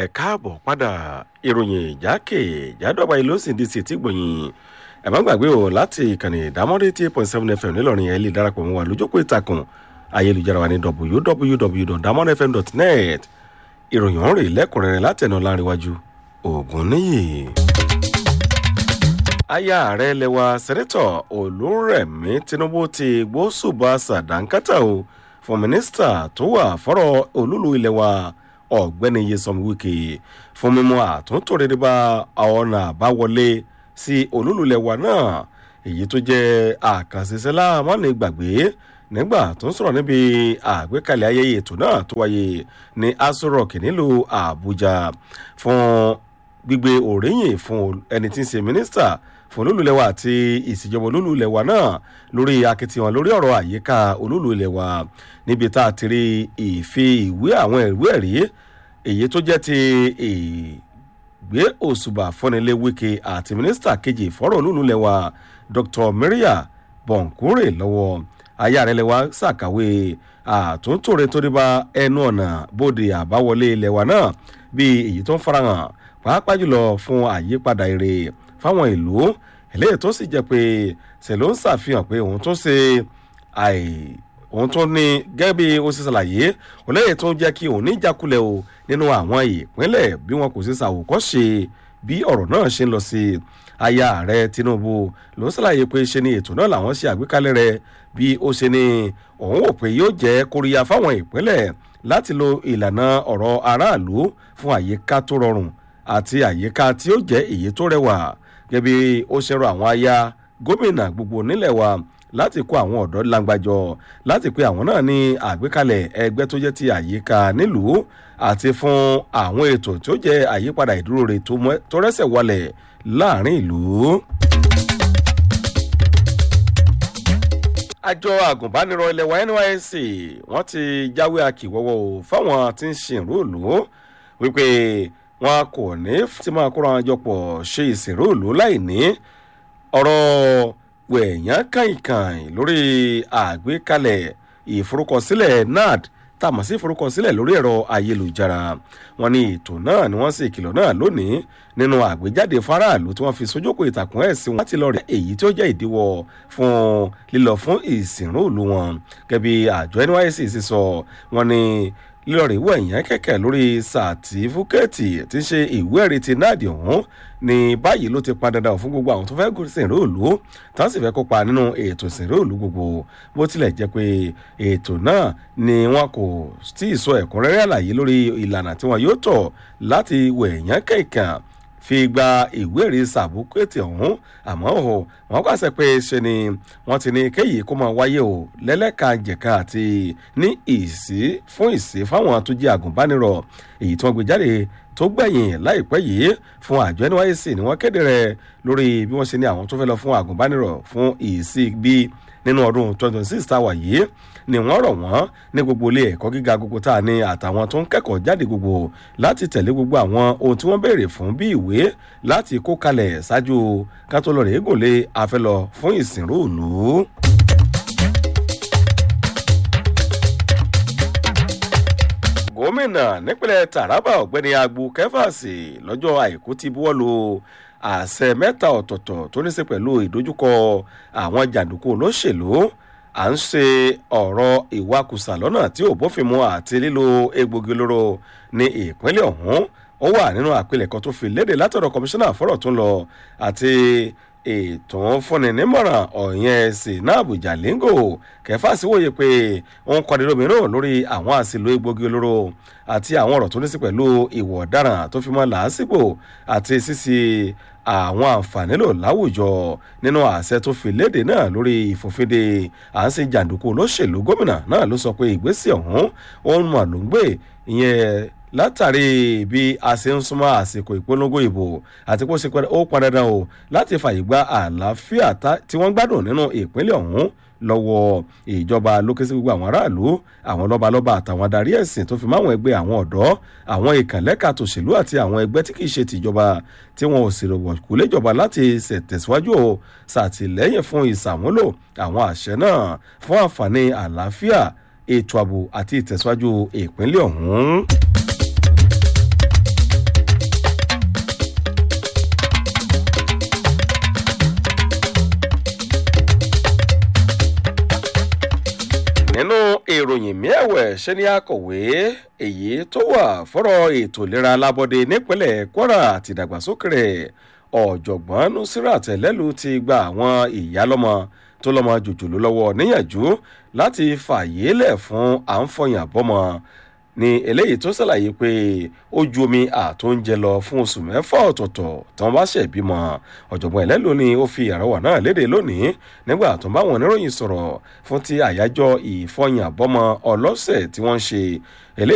ẹ káàbọ̀ padà ìròyìn ìjákèjádọ́gba ìlú sì di sí ti gbòyìn ẹ má gbàgbé o láti ìkànnì ìdámọ́dé tí eight point seven fm nílọrin ẹ lè darapọ̀ mọ́ wa lójókòó ìtàkùn ayélujára wa ní www.damonfm.net ìròyìn ọ̀hún rèé lẹ́kùnrẹ́rẹ́ látẹ̀nà láríwájú ògùn níyì. aya ààrẹ lẹwa sẹ́nẹ́tọ̀ olúrẹ̀mí tinubu ti gbósùbà sàdánkátà o fún mínísítà tó wà fọ́rọ̀ olúlu ilẹ̀ wa ọ̀gbẹ́ni yesom wike fún mímú àtúntò rere bá ọ̀nà àbáwọlé sí olúlulẹ̀ wa náà èyí tó jẹ́ àkànṣiṣẹ́ láàmúlẹ̀ gbàgbé nígbà tó ń sọ̀rọ̀ níbi àgbékalẹ̀ ayẹyẹ ètò náà tó wáyé ní aso rock nílùú àbújá fún gbígbé òríyìn fún ẹni tí ń ṣe mínísítà fún olúlulẹ̀wà àti ìṣèjọba olúlulẹ̀wà náà lórí akitiyan lórí ọ̀rọ̀ àyíká olúlulẹ̀wà níbi tá a ti rí ìfi ìwé àwọn ìwé ẹ̀rí èyí tó jẹ́ ti ìgbé òṣùbà fúnnilé wike àti mínísítà kejì fọ́rọ̀ olúlulẹ̀wà dr maria bọ̀nkúrè lọ́wọ́ aya rẹ̀ lẹ́wà ṣàkàwé àtúntò rẹ̀ tó dé bá ẹnu ọ̀nà bóde àbáwọlé ilẹ̀wà náà bíi èyí tó ń farahàn pàápàá jùlọ fún àyípadà èrè fáwọn ìlú eléyìí tó sì jẹ́ pé ṣe ló ń ṣàfihàn pé òun tó ṣe àì òun tó ní gẹ́gẹ́ bí ó ṣe ṣàlàyé olóyè tó ń jẹ́ kí òun ní ìjákulẹ̀ o nínú àwọn ìpínlẹ̀ bí wọn kò ṣe ṣàwòkọ́ ṣe bí ọ̀rọ̀ náà ṣe ń lọ sí aya ààrẹ tinubu ló ṣàlàyé pé ṣe ni ètò náà làwọn ṣe àgbékalẹ̀ rẹ bí ó ṣe ní òun wò pé yóò jẹ́ kóríyá fáwọn ìpínlẹ̀ láti lo ìlànà ọ̀rọ̀ aráàlú fún àyíká tó rọrùn àti àyíká tí ó jẹ́ èyí tó rẹwà gẹ́gẹ́ bí ó ṣe rọ àwọn aya gómìnà gbogbo nílẹ̀ wa láti kó àwọn ọ̀dọ́ langbàjọ láti pé àwọn náà ní àgbékalẹ̀ ẹgbẹ́ tó jẹ́ ti àyíká nílùú àti fún àwọn ètò tó jẹ́ àyípadà ìdúró rẹ̀ tó rẹ́sẹ̀ wọlẹ̀ láàrin ìlú. àjọ àgùnbánirọ̀ ilẹ̀ wa nysc wọ́n ti jáwé akíwọ́wọ́ o fáwọn tí ń ṣèrú ìlú wípé wọn kò ní tí máa kóra wọn jọpọ̀ ṣe ìsìnrú ìlú láì ní ọ̀rọ̀ wẹ̀yán kàìnkàìn lórí àgbékalẹ̀ ìforúkọsílẹ̀ nad tàmọ̀ sí ìforúkọsílẹ̀ lórí ẹ̀rọ ayélujára wọn ní ètò náà ni wọ́n sì ìkìlọ̀ náà lónìí nínú àgbéjáde faraàlú tí wọ́n fi sójókò ìtàkùn ẹ̀sìn wọn láti lọ rẹ̀ èyí tí ó jẹ́ ìdíwọ́ fún lílọ fún ìsìnrú ìlú wọn gẹ́bí àjọ nysc sì sọ wọn ní lílọ́ọ̀rì wọ èèyàn kẹ̀kẹ́ lórí sàtífúkẹ́ẹ̀tì tí ń ṣe ìwé ẹ̀rí ti náàdì ọ̀hún ní báyìí ló ti pa dandan fún gbogbo àwọn tó fẹ́ gòsìn ìró òlu tán sì fẹ́ kópa nínú ètò ìsìnró òlu gbogbo bó tilẹ̀ jẹ́ pé ètò náà ni wọn kò tí ì sọ ẹ̀kúnrẹ́rẹ́ àlàyé lórí ìlànà tí wọn yóò tọ̀ láti wọ èèyàn kẹ̀kẹ́ fi gba ìwé ẹ̀rí sàbúkẹ́tì ọ̀hún àmọ́ ò wọ́n pàṣẹ pé ṣe ni wọ́n ti ní kéyìí kó máa wáyé o lẹ́lẹ́kàjẹ̀ka àti ní ìsí fún ìsí fáwọn tó jẹ́ àgùnbánirọ̀ èyí tí wọ́n gbé jáde tó gbẹ̀yìn láìpẹ́ yìí fún àjọ nysc ni wọ́n kéde rẹ̀ lórí bí wọ́n ṣe ní àwọn tó fẹ́ lọ fún àgùnbánirọ̀ fún ìsí bí nínú ọdún 2026 táwà yìí ni wọ́n rọ̀ wọ́n ní gbogbo ilé ẹ̀kọ́ gíga gbogbo tá a ní àtàwọn tó ń kẹ́kọ̀ọ́ jáde gbogbo láti tẹ̀lé gbogbo àwọn ohun tí wọ́n béèrè fún bí ìwé láti kó kalẹ̀ ṣáájú kátólọ́rẹ̀ égòlé afẹ́lọ fún ìsìnrú ìlú. gómìnà nípínlẹ̀ taraba ọ̀gbẹ́ni agbu kẹfàsì lọ́jọ́ àìkú ti buwọ́ lu àṣẹ mẹ́ta ọ̀tọ̀ọ̀tọ̀ tó ní í ṣe pẹ̀lú ìdojúkọ àwọn jàǹdùkú olóṣèlú à ń ṣe ọ̀rọ̀ ìwakùsà lọ́nà tí ò bófin mu àti lílo egbògi olóró ní ìpínlẹ̀ ọ̀hún ó wà nínú àpilẹ̀kọ tó fi léde látọ̀dọ̀ kọmíṣánná fọ́rọ̀ tó ń lọ àti ètò fúnni nímọ̀ràn ọ̀yẹn sinabu jalingo kẹfà sí wòye pé òun kọ́ni lómìnira lórí àwọn àṣìlò egbògi olóró àti àwọn ọ̀rọ̀ tó ní sí pẹ̀lú ìwọ̀ ọ̀daràn tó fi mọ́ làásìgbò àti sísì àwọn àǹfààní lò láwùjọ nínú àṣẹ tó fi léde náà lórí ìfòfinde à ń ṣe jàǹdùkú olóṣèlú gómìnà náà ló sọ pé ìgbésẹ̀ ọ̀hún òun mà ló ń gbé ìyẹn látàrí bí a ṣe ń súnmọ́ àsìkò ìpolongo ìbò àti kó ṣe ó pọn dandan o láti fàyè gba àlàáfíà tí wọ́n gbádùn nínú ìpínlẹ̀ ọ̀hún lọ́wọ́ ìjọba lókè sí gbogbo àwọn aráàlú àwọn lọ́balọ́ba àtàwọn adarí ẹ̀sìn tó fi máwọn ẹgbẹ́ àwọn ọ̀dọ́ àwọn ìkànlẹ́ka tòṣèlú àti àwọn ẹgbẹ́ tí kìí ṣe tìjọba tí wọn ò sì rọ̀wọ̀ kú léjọba láti ṣètẹ̀síwájú o ṣàtìlẹ́yìn fún ìṣàmúlò àwọn àṣẹ náà fún àǹfààní àlàáfíà ètò ààbò àti ìtẹ̀síwájú ìpínlẹ̀ ọ̀hún. nínú ìròyìn miẹ̀wẹ̀ ṣe ni akọ̀wé èyí tó wà fọ́rọ̀ ètò ìlera alábọ́dé nípínlẹ̀ kwara àti ìdàgbàsókè rẹ̀ ọ̀jọ̀gbọ́n nusrat ẹlẹ́lu ti gba àwọn ìyálọ́mọ tó lọ́mọ jòjòló lọ́wọ́ níyànjú láti fààyè lẹ̀ fún à ń fọyín àbọ́mọ ní eléyìí tó ṣàlàyé pé ó ju omi àtóúnjẹ lọ fún oṣù mẹ́fà ọ̀tọ̀ọ̀tọ̀ tí wọ́n bá ṣẹ̀ bímọ ọ̀jọ̀gbọ́n ẹlẹ́lò ni ó fi àrọwà náà léde lónìí nígbà tó ń bá wọn oníròyìn sọ̀rọ̀ fún ti àyájọ́ ìfọyín àbọ́mọ ọlọ́sẹ̀ tí wọ́n ń ṣe